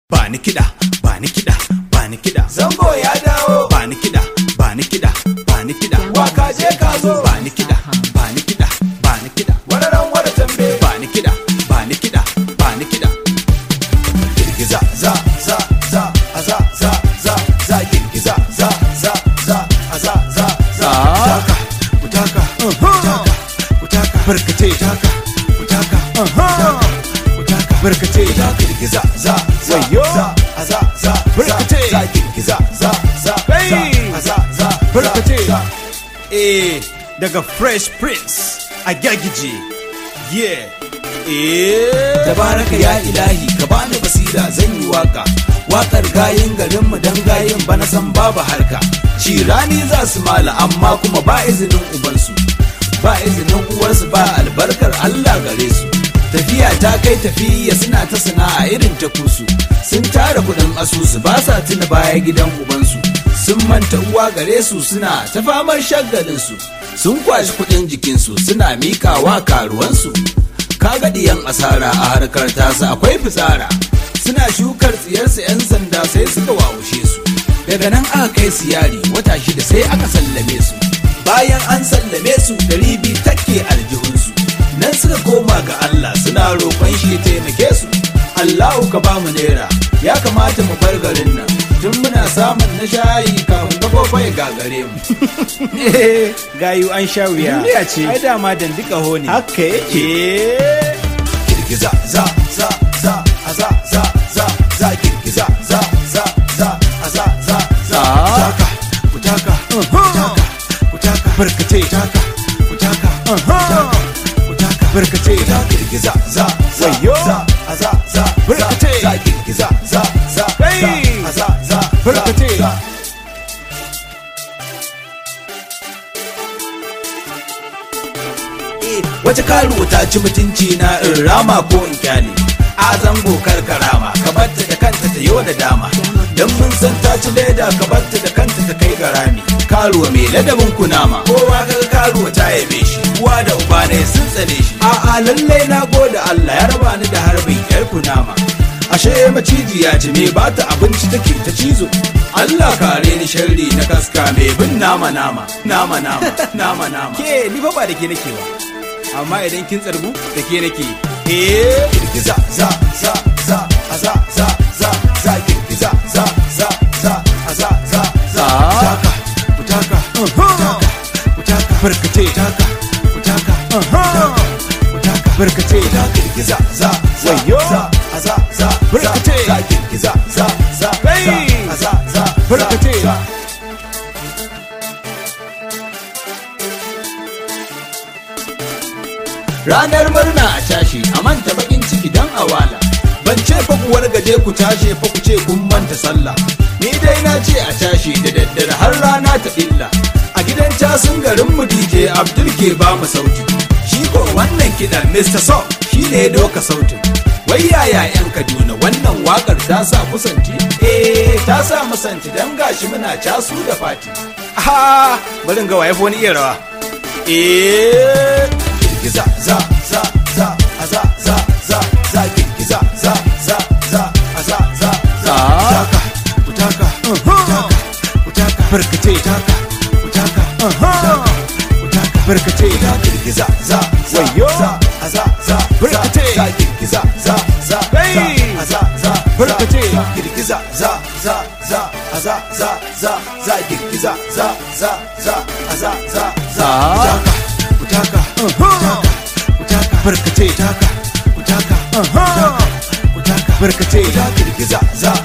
ba ni kiɗa ba ni kiɗa ba ni kiɗa zango ya dawo ba ni kiɗa ba ni kiɗa ba ni kiɗa waka je ka zo ba ni kiɗa ba ni kiɗa ba ni kiɗa wararan wara tambe ba ni kiɗa ba ni kiɗa ba ni kiɗa girgiza za za za a za za za za girgiza za za za a za za za Ah. utaka utaka utaka barkace utaka utaka utaka utaka barkace ita girgiza za za Wayo. za a za za Barkace. za girgiza za za Hey. za a za za Barkace. za eh daga fresh prince a gyagije yeah eh tabaraka ya ilahi ka bani basira zan yi waka wakar gayin garinmu dan gayin bana san babu harka cirani za su mala amma kuma ba izinin ubansu ba izinin uwarsu ba albarkar Allah gare su tafiya ta kai tafiya suna ta sana'a irin ta kusu sun tara kudin asusu ba sa tuna baya gidan ubansu sun manta uwa gare su suna ta famar shagalin su sun kwashi kudin jikinsu suna mikawa karuwansu kaga diyan asara a harkar tasa akwai fitsara suna shukar tsiyarsu 'yan sanda sai suka wawushe su daga nan aka kai su yari wata shida sai aka sallame su bayan an sallame su ɗari biyu take aljihunsu nan suka koma ga Allah suna roƙon shi ya taimake su Allahu ka ba mu naira ya kamata mu bar garin nan tun muna samun na shayi kafin kafofa ya gagare mu gayu an sha wuya Duniya ce. ai dama dandika ho ne Haka yake. Eh. girgiza za za za a za za za za girgiza za za za a za za za Ah. utaka utaka utaka utaka barkace utaka utaka utaka utaka barkace ita girgiza za za Wayo. za a za za Barkace. za za girgiza za za Hey. za a za za Barkace. za wace karuwa ta ci mutunci na in rama ko in kyale a zango karkarama ka batta da kanta ta yau da dama dan mun san ta ci leda ka batta da kanta ta kai garami karuwa mai ladabin kunama kowa kaga karuwa ta yabe shi uwa da uba ne sun tsane shi a a lallai na gode Allah ya raba ni da harbin yar kunama ashe macijiya ce me ba ta abinci take ta cizo Allah kare ni sharri na kaska mai bin nama nama nama nama nama nama ke ni fa ba da ke nake ba amma idan kin tsargu da ke nake eh girgiza za za za a za za za za girgiza za za za a za za za utaka utaka utaka utaka barkace utaka utaka utaka utaka barkace ita girgiza za za Wayo. za a za za Barkace. za za girgiza za za Hey. za a za za Barkace. za ranar murna a tashi a manta bakin ciki dan awala ban ce fa ku wargaje ku tashi fa ku ce kun manta sallah ni dai na ce a tashi da daddare har rana ta illa a gidan casun garin mu DJ Abdul ke ba mu sauti shi ko wannan kidan Mr. So shi ne ya doka sautin wai yaya yan Kaduna wannan wakar ta sa kusanti eh ta sa musanti dan gashi muna casu da fati ah bari in ga waye fa wani iya rawa eh girgiza za za za a za za za za girgiza za za za a za za za Ah. utaka utaka utaka utaka barkace utaka utaka utaka utaka barkace ita girgiza za za Wayo. za a za za Barkace. za girgiza za za Hey. za a za za Barkace. za girgiza za za za a za za za za girgiza za za za a za za za Ah. utaka utaka utaka utaka barkace utaka utaka utaka utaka barkace ita girgiza za